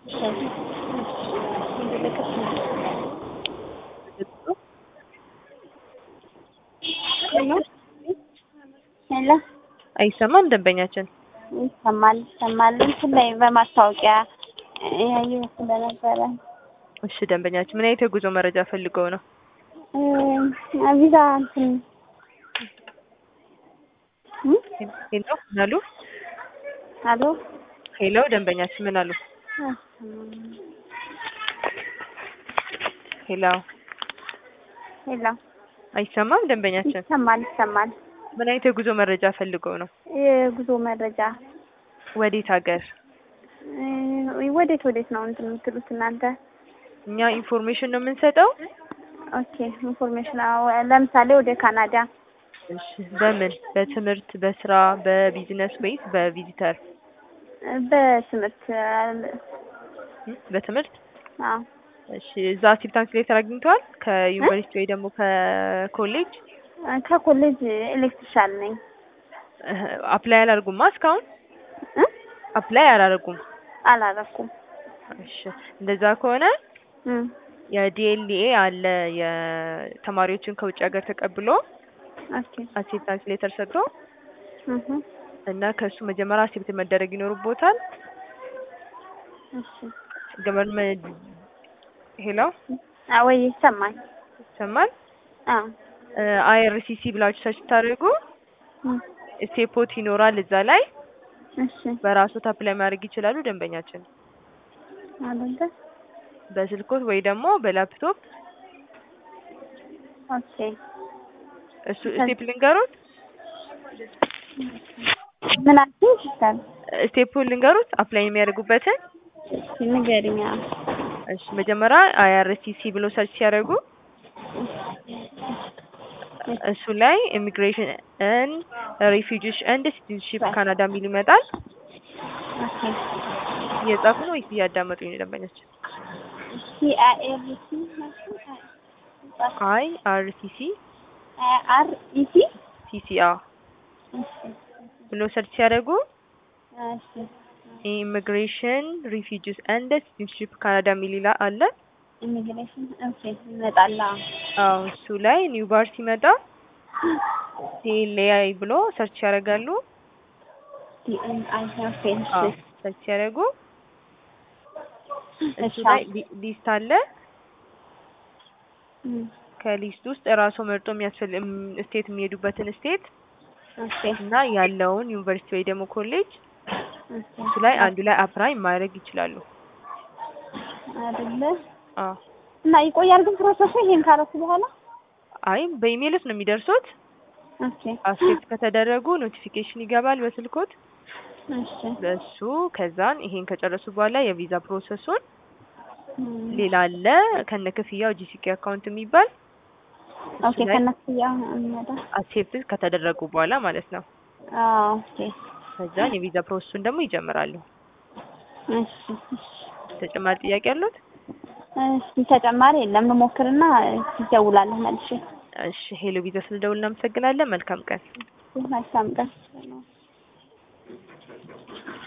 ሄሎ አይሰማም ደንበኛችን ይሰማል ይሰማል። እንትን ላይ በማስታወቂያ ያየሁ ስለነበረ እሺ ደንበኛችን ምን አይነት የጉዞ መረጃ ፈልገው ነው እ ቪዛ እንትን እ ሄሎ ምን አሉ አሎ ሄሎ ደንበኛችን ምን አሉ ሄሎ ሄሎ አይሰማም ደንበኛችን ይሰማል ይሰማል። ምን አይነት የጉዞ መረጃ ፈልገው ነው የጉዞ መረጃ ወዴት ሀገር እ ወዴት ወዴት ነው እንትን የምትሉት እናንተ? እኛ ኢንፎርሜሽን ነው የምንሰጠው ኦኬ ኢንፎርሜሽን አዎ፣ ለምሳሌ ወደ ካናዳ እሺ በምን በትምህርት በስራ በቢዝነስ ወይስ በቪዚተር በትምህርት እ በትምህርት አዎ እሺ እዛ አክሴፕታንስ ሌተር አግኝተዋል ከዩኒቨርሲቲ ወይ ደግሞ ከኮሌጅ ከኮሌጅ ኤሌክትሪሻል ነኝ። አፕላይ አላደርጉማ እስካሁን እ አፕላይ አላደርጉም አላረኩም። እሺ እንደዛ ከሆነ እ የዲኤልኤ አለ የተማሪዎችን ከውጭ ሀገር ተቀብሎ ኦኬ አክሴፕታንስ ሌተር ሰጥቶ እህ እና ከእሱ መጀመሪያ አክሴፕት መደረግ ይኖርቦታል። እሺ ገቨርንመንት ሄሎ አዎ ይሰማል። ይሰማል። አዎ አይአርሲሲ ብላችሁ ሰርች ታደርጉ እ ስቴፖት ይኖራል እዛ ላይ እሺ በራሶት አፕላይ ማድረግ ይችላሉ። ደንበኛችን አለንተ በስልኮት ወይ ደግሞ በላፕቶፕ ኦኬ እሱ ስቴፕ ልንገሩት ምን አልሽኝ? ሲስተር ስቴፑን ልንገሩት አፕላይ የሚያደርጉበትን ንገሪኝ። አዎ እሺ መጀመሪያ አይአርሲሲ ብሎ ሰርች ሲያደርጉ እሱ ላይ ኢሚግሬሽን ኤንድ ሪፊውጂስ ኤንድ ሲቲዝንሺፕ ካናዳ የሚል ይመጣል። ኦኬ እየጻፉ ነው ወይስ እያዳመጡኝ ነው ደንበኛችን? ሲ አይ ኤር ሲ አይ አር ሲ ሲ አር ኢ ሲ ሲ ሲ አ ብሎ ሰርች ሲያደርጉ እሺ ኢሚግሬሽን ሪፊውጂስ ኤንድ ሲቲዝንሺፕ ካናዳ የሚል ይላ አለ። ኢሚግሬሽን ኦኬ ይመጣል። አዎ አዎ እሱ ላይ ኒው ባር ሲመጣ ዲኤልኤአይ ብሎ ሰርች ያደርጋሉ። ዲ ኤን አይ ኦኬ አዎ እሺ ሰርች ሲያደርጉ እሱ እሺ ላይ ሊ- ሊስት አለ። እ ከሊስት ውስጥ ራሱ መርጦ የሚያስፈል ስቴት የሚሄዱበትን ስቴት ኦኬ እና ያለውን ዩኒቨርሲቲ ወይ ደግሞ ኮሌጅ ኦኬ እሱ ላይ አንዱ ላይ አፕላይ ማድረግ ይችላሉ። አይደለ አዎ እና ይቆያል ግን ፕሮሰሱ ይሄን ካረኩ በኋላ አይ በኢሜይልስ ነው የሚደርሱት። ኦኬ አክሴፕት ከተደረጉ ኖቲፊኬሽን ይገባል በስልኮት እሺ በሱ ከዛን ይሄን ከጨረሱ በኋላ የቪዛ ፕሮሰሱን እ ሌላ አለ ከነ ክፍያው ጂሲኬ አካውንት የሚባል ኦኬ ከነስያ እንመጣ አክሴፕት ከተደረጉ በኋላ ማለት ነው። አዎ ኦኬ ከዛን የቪዛ ፕሮሰሱን ደግሞ ይጀምራሉ። እሺ እሺ ተጨማሪ ጥያቄ አሉት? እስኪ ተጨማሪ የለም ልሞክርና ትደውላለህ መልሼ እሺ ሄሎ ቪዛ ስለደውል እናመሰግናለን። መልካም ቀን። መልካም ቀን